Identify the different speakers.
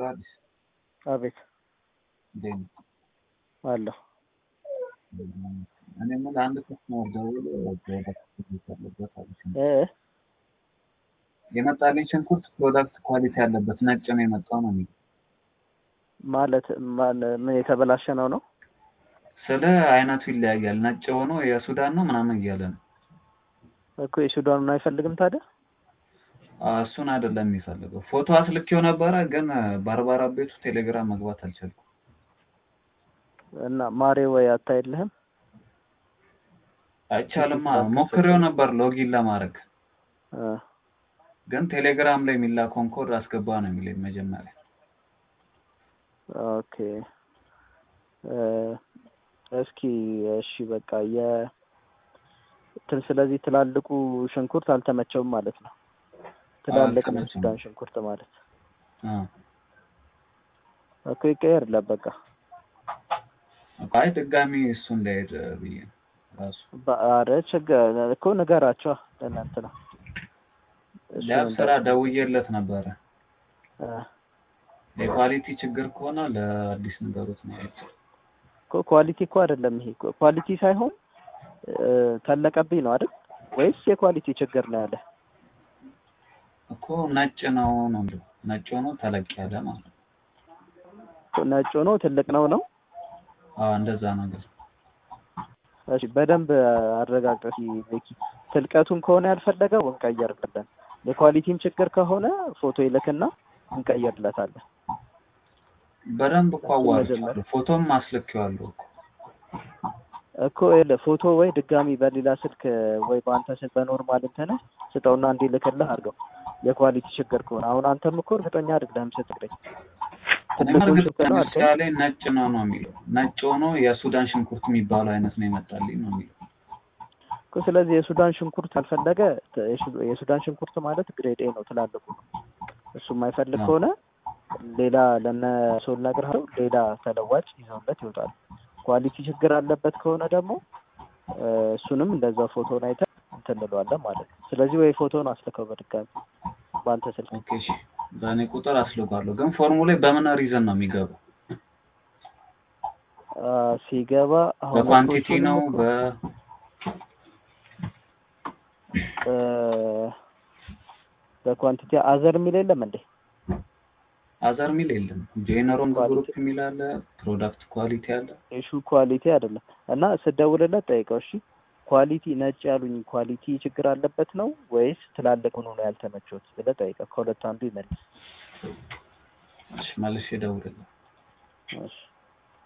Speaker 1: አዲስ
Speaker 2: አቤት
Speaker 1: እንዴት ነው?
Speaker 2: አለሁ።
Speaker 1: እኔ የምልህ አንድ ከስተመር ደውሎ ፕሮዳክት ያለበት አለች።
Speaker 2: እ
Speaker 1: የመጣልኝ ሽንኩርት ፕሮዳክት ኳሊቲ ያለበት ነጭ ነው የመጣው ነው የሚለው።
Speaker 2: ማለት ማን ምን የተበላሸ ነው ነው?
Speaker 1: ስለ አይነቱ ይለያያል። ነጭ ሆኖ የሱዳን ነው ምናምን እያለ ነው።
Speaker 2: እኮ የሱዳኑን አይፈልግም ታዲያ?
Speaker 1: አ፣ እሱን አይደለም የሚፈልገው። ፎቶ አስልኬው ነበረ ግን ባርባራ ቤቱ ቴሌግራም መግባት አልቻልኩም።
Speaker 2: እና ማሬ ወይ አታይልህም?
Speaker 1: አይቻልማ። ሞክሬው ነበር ሎጊን ለማድረግ
Speaker 2: እ
Speaker 1: ግን ቴሌግራም ላይ የሚላከውን ኮድ አስገባ ነው የሚለኝ መጀመሪያ።
Speaker 2: ኦኬ እ እስኪ እሺ በቃ የ እንትን ስለዚህ ትላልቁ ሽንኩርት አልተመቸውም ማለት ነው። ትላልቅ ነው
Speaker 1: አልተመቸውም።
Speaker 2: ሱዳን ሽንኩርት ማለት
Speaker 1: አ፣
Speaker 2: እኮ ይቀየርለት በቃ
Speaker 1: አይ ድጋሚ እሱ እንዳይሄድ ብዬ ነው ራሱ
Speaker 2: በአረ ችግር እኮ ንገራቸዋ ለእናንተ ነው እሱ
Speaker 1: ሊያብ ስራ
Speaker 2: እንዳት-
Speaker 1: ደውዬለት ነበረ።
Speaker 2: እ
Speaker 1: የኳሊቲ ችግር ከሆነ ለአዲስ ነገሮች ነው ያሉት።
Speaker 2: እኮ ኳሊቲ እኮ አይደለም ይሄ እኮ ኳሊቲ ሳይሆን እ ተለቀብኝ ነው አይደል ወይስ የኳሊቲ ችግር ነው ያለ?
Speaker 1: እኮ ነጭ ነው ነው የሚለው። ነጭ ሆኖ ተለቅ ያለ ማለት ነው።
Speaker 2: እኮ ነጭ ሆኖ ትልቅ ነው ነው?
Speaker 1: አዎ እንደዛ ነገር።
Speaker 2: እሺ በደንብ አረጋግጠሽ ቤኪ። ትልቀቱን ከሆነ ያልፈለገው እንቀየርለታለን። የኳሊቲም ችግር ከሆነ ፎቶ ይልክና እንቀየርለታለን።
Speaker 1: በደንብ እኮ
Speaker 2: እሱ
Speaker 1: አዋርቻለሁ።
Speaker 2: መጀመሪያ-
Speaker 1: ፎቶም አስልኬዋለሁ እኮ።
Speaker 2: እኮ ይኸውልህ ፎቶ ወይ ድጋሚ በሌላ ስልክ ወይ በአንተ ስልክ በኖርማል እንትን ስጠውና እንዲልክልህ አድርገው። የኳሊቲ ችግር ከሆነ አሁን አንተም እኮ እርግጠኛ አይደለህም ስትለኝ
Speaker 1: እኔም
Speaker 2: ትልቁን
Speaker 1: እርግጥ
Speaker 2: ሽንኩርት ነው አልከኝ።
Speaker 1: ለምሳሌ ነጭ ነው ነው የሚለው። ነጭ ሆኖ የሱዳን ሽንኩርት የሚባለው አይነት ነው የመጣልኝ ነው የሚለው።
Speaker 2: እኮ ስለዚህ የሱዳን ሽንኩርት ካልፈለገ ተ- የሱ- የሱዳን ሽንኩርት ማለት ግሬድ ኤ ነው ትላልቁ ነው። እሱ የማይፈልግ
Speaker 1: አዎ።
Speaker 2: ከሆነ ሌላ ለነ ሶል ነግረኸው ሌላ ተለዋጭ ይዘውለት ይወጣሉ። ኳሊቲ ችግር አለበት ከሆነ ደግሞ እ፣ እሱንም እንደዛው ፎቶን አይተን እንትን እንለዋለን ማለት ነው። ስለዚህ ወይ ፎቶን አስልከው በድጋሚ በአንተ ስልክ
Speaker 1: ኦኬ እሺ። በእኔ ቁጥር አስልኳለሁ። ግን ፎርሙ ላይ በምን ሪዝን ነው የሚገባው?
Speaker 2: አ፣ ሲገባ አሁን
Speaker 1: በኳንቲቲ
Speaker 2: እኮ
Speaker 1: ነው
Speaker 2: እሱንም
Speaker 1: በ
Speaker 2: እኮ፣ እ፣ በኳንቲቲ አዘር የሚል የለም እንዴ?
Speaker 1: አዘር ሚል የለም። ጄነሮን
Speaker 2: ኳሊቲ።
Speaker 1: ግሩፕ የሚል አለ። ፕሮዳክት ኳሊቲ አለ።
Speaker 2: ኢሹ ኳሊቲ አይደለም እና ስደውልለት ጠይቀው። እሺ ኳሊቲ ነጭ ያሉኝ ኳሊቲ ችግር አለበት ነው ወይስ ትላልቅ ሆኖ ነው ያልተመቸውት ብለህ ጠይቀው። ከሁለት አንዱ ይመልስ።
Speaker 1: እሺ መልሼ እደውልልሃለሁ።
Speaker 2: እሺ